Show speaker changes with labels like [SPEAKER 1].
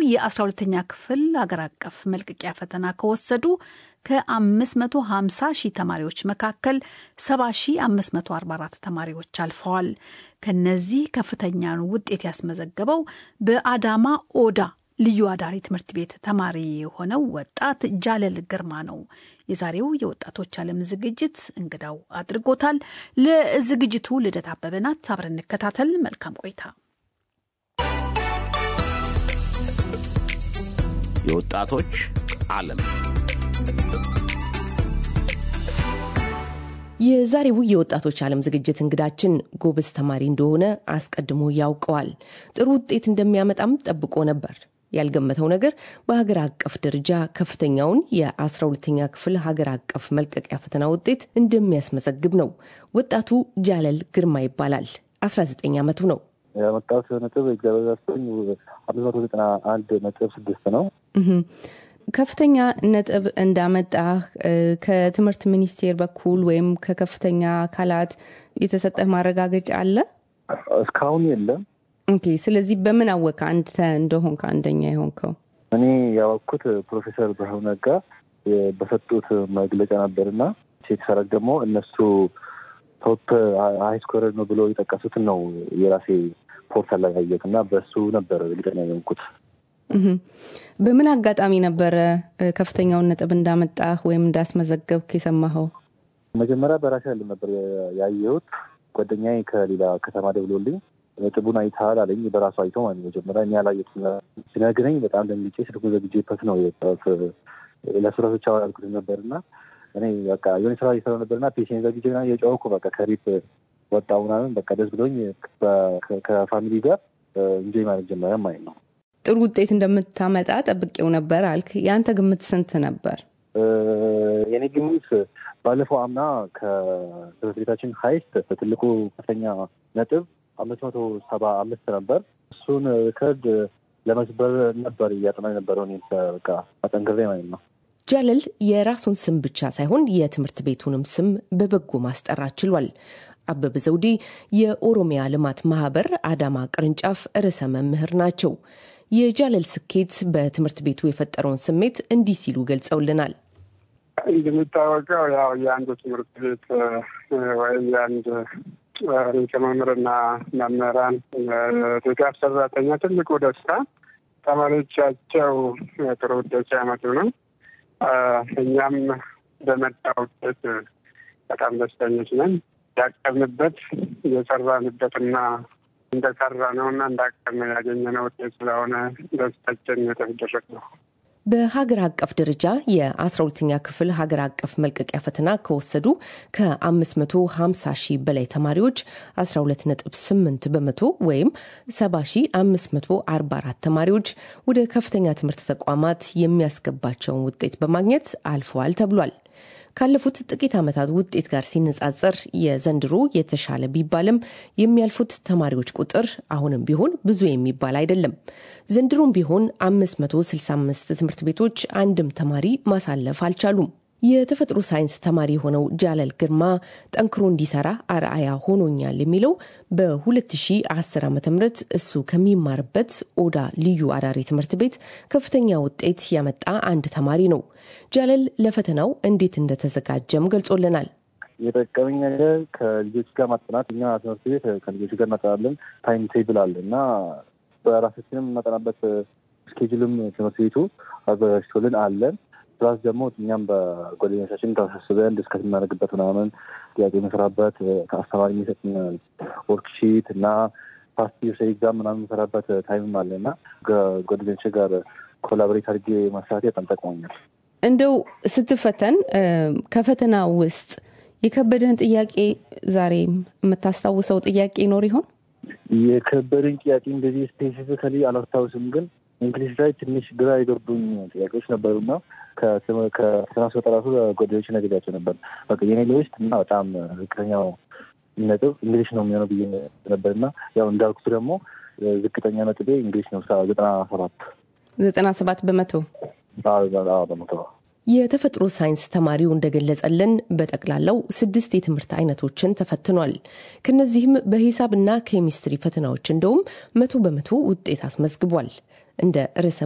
[SPEAKER 1] የ12ተኛ ክፍል አገር አቀፍ መልቀቂያ ፈተና ከወሰዱ ከ550 ሺህ ተማሪዎች መካከል 70544 ተማሪዎች አልፈዋል። ከነዚህ ከፍተኛን ውጤት ያስመዘገበው በአዳማ ኦዳ ልዩ አዳሪ ትምህርት ቤት ተማሪ የሆነው ወጣት ጃለል ግርማ ነው። የዛሬው የወጣቶች ዓለም ዝግጅት እንግዳው አድርጎታል። ለዝግጅቱ ልደት አበበ ናት። አብረን እንከታተል። መልካም ቆይታ።
[SPEAKER 2] የወጣቶች ዓለም
[SPEAKER 3] የዛሬው የወጣቶች ዓለም ዝግጅት እንግዳችን ጎበዝ ተማሪ እንደሆነ አስቀድሞ ያውቀዋል። ጥሩ ውጤት እንደሚያመጣም ጠብቆ ነበር። ያልገመተው ነገር በሀገር አቀፍ ደረጃ ከፍተኛውን የ12ተኛ ክፍል ሀገር አቀፍ መልቀቂያ ፈተና ውጤት እንደሚያስመዘግብ ነው። ወጣቱ ጃለል ግርማ ይባላል። 19 ዓመቱ ነው።
[SPEAKER 4] ያመጣሁት ነጥብ እግዚአብሔር ይመስገን አምስት መቶ ዘጠና አንድ ነጥብ ስድስት ነው።
[SPEAKER 3] ከፍተኛ ነጥብ እንዳመጣህ ከትምህርት ሚኒስቴር በኩል ወይም ከከፍተኛ አካላት የተሰጠህ ማረጋገጫ አለ?
[SPEAKER 4] እስካሁን የለም።
[SPEAKER 3] ኦኬ። ስለዚህ በምን አወቀ አንተ እንደሆንክ አንደኛ የሆንከው?
[SPEAKER 4] እኔ ያወቅኩት ፕሮፌሰር ብርሃኑ ነጋ በሰጡት መግለጫ ነበርና የተሰራጭ ደግሞ እነሱ ቶፕ ሀይ ስኮረር ነው ብሎ የጠቀሱትን ነው የራሴ ፖርታል ላይ ያየሁት እና በሱ ነበር እርግጠኛ የሆንኩት።
[SPEAKER 3] በምን አጋጣሚ ነበረ ከፍተኛውን ነጥብ እንዳመጣህ ወይም እንዳስመዘገብክ የሰማኸው?
[SPEAKER 4] መጀመሪያ በራሴ ያለ ነበር ያየሁት። ጓደኛዬ ከሌላ ከተማ ደውሎልኝ ነጥቡን አይተሃል አለኝ። በራሱ አይቶ ማለት መጀመሪያ እኔ ያላየሁት ሲነግረኝ በጣም ደንግጬ ስልኩን ዘግቼበት ነው የወጣሁት። ለሱራቶች ያልኩት ነበር እና እኔ በቃ የሆነ ስራ እየሰራ ነበርና ፔሽን ዘግቼ ምናምን የጨወኩ በቃ ከቤት ወጣሁ ምናምን በቃ ደስ ብሎኝ ከፋሚሊ ጋር እንጆይ ማለት ጀመረ ማለት ነው።
[SPEAKER 3] ጥሩ ውጤት እንደምታመጣ ጠብቄው ነበር አልክ። የአንተ ግምት ስንት ነበር?
[SPEAKER 4] የኔ ግምት ባለፈው አምና ከትምህርት ቤታችን ሀይስት ትልቁ ከፍተኛ ነጥብ አምስት መቶ ሰባ አምስት ነበር። እሱን ሪከርድ ለመስበር ነበር እያጠና የነበረው እኔ በቃ አጠንክሬ ማለት ነው።
[SPEAKER 3] ጃለል የራሱን ስም ብቻ ሳይሆን የትምህርት ቤቱንም ስም በበጎ ማስጠራት ችሏል። አበበ ዘውዴ የኦሮሚያ ልማት ማህበር አዳማ ቅርንጫፍ ርዕሰ መምህር ናቸው። የጃለል ስኬት በትምህርት ቤቱ የፈጠረውን ስሜት እንዲህ ሲሉ ገልጸውልናል።
[SPEAKER 5] እንደሚታወቀው ያው የአንድ ትምህርት ቤት ወይም የአንድ ርዕሰ መምህርና መምህራን ድጋፍ ሰራተኛ ትልቁ ደስታ ተማሪዎቻቸው ጥሩ ውጤት ሲያመጡ ነው። እኛም በመጣ ውጤት በጣም ደስተኞች ነን። ያቀርንበት የሰራንበትና እንደሰራ ነው እና እንዳቀርን ያገኘነው ውጤት ስለሆነ ደስታችን የተደረግ ነው።
[SPEAKER 3] በሀገር አቀፍ ደረጃ የ12ኛ ክፍል ሀገር አቀፍ መልቀቂያ ፈተና ከወሰዱ ከ550 ሺህ በላይ ተማሪዎች 12.8 በመቶ ወይም 70544 ተማሪዎች ወደ ከፍተኛ ትምህርት ተቋማት የሚያስገባቸውን ውጤት በማግኘት አልፈዋል ተብሏል። ካለፉት ጥቂት ዓመታት ውጤት ጋር ሲነጻጸር የዘንድሮ የተሻለ ቢባልም የሚያልፉት ተማሪዎች ቁጥር አሁንም ቢሆን ብዙ የሚባል አይደለም። ዘንድሮም ቢሆን 565 ትምህርት ቤቶች አንድም ተማሪ ማሳለፍ አልቻሉም። የተፈጥሮ ሳይንስ ተማሪ የሆነው ጃለል ግርማ ጠንክሮ እንዲሰራ አርአያ ሆኖኛል የሚለው በ2010 ዓ ም እሱ ከሚማርበት ኦዳ ልዩ አዳሪ ትምህርት ቤት ከፍተኛ ውጤት ያመጣ አንድ ተማሪ ነው። ጃለል ለፈተናው እንዴት እንደተዘጋጀም ገልጾልናል።
[SPEAKER 4] የጠቀመኝ ነገር ከልጆች ጋር ማጠናት። እኛ ትምህርት ቤት ከልጆች ጋር እናጠናለን። ታይም ቴብል አለ እና በራሳችንም የምናጠናበት ስኬጁልም ትምህርት ቤቱ አዘጋጅቶልን አለን ፕላስ ደግሞ እኛም በጓደኞቻችን ተሳስበን ዲስከስ የምናደርግበት ምናምን ጥያቄ የምንሰራበት ከአስተማሪ የሚሰጥን ወርክሺት እና ፓስት ዩርስ ኤግዛም ምናምን የምንሰራበት ታይምም አለ እና ከጓደኞች ጋር ኮላቦሬት አድርጌ መስራት በጣም ጠቅሞኛል።
[SPEAKER 3] እንደው ስትፈተን ከፈተና ውስጥ የከበደን ጥያቄ ዛሬ የምታስታውሰው ጥያቄ ይኖር ይሆን?
[SPEAKER 4] የከበደኝ ጥያቄ እንደዚህ ስፔሲፊካሊ አላስታውስም፣ ግን እንግሊዝ ላይ ትንሽ ግራ የገቡኝ ጥያቄዎች ነበሩና ከፈተና ስወጣ ራሱ ጓደኞች ነግሬያቸው ነበር። በቃ የኔ ሊስት እና በጣም ዝቅተኛው ነጥብ እንግሊሽ ነው የሚሆነው ብዬ ነበር እና ያው እንዳልኩት ደግሞ ዝቅተኛ ነጥቤ እንግሊሽ ነው ዘጠና ሰባት
[SPEAKER 3] ዘጠና ሰባት በመቶ
[SPEAKER 4] በመቶ
[SPEAKER 3] የተፈጥሮ ሳይንስ ተማሪው እንደገለጸልን በጠቅላላው ስድስት የትምህርት አይነቶችን ተፈትኗል። ከነዚህም በሂሳብና ኬሚስትሪ ፈተናዎች እንደውም መቶ በመቶ ውጤት አስመዝግቧል። እንደ ርዕሰ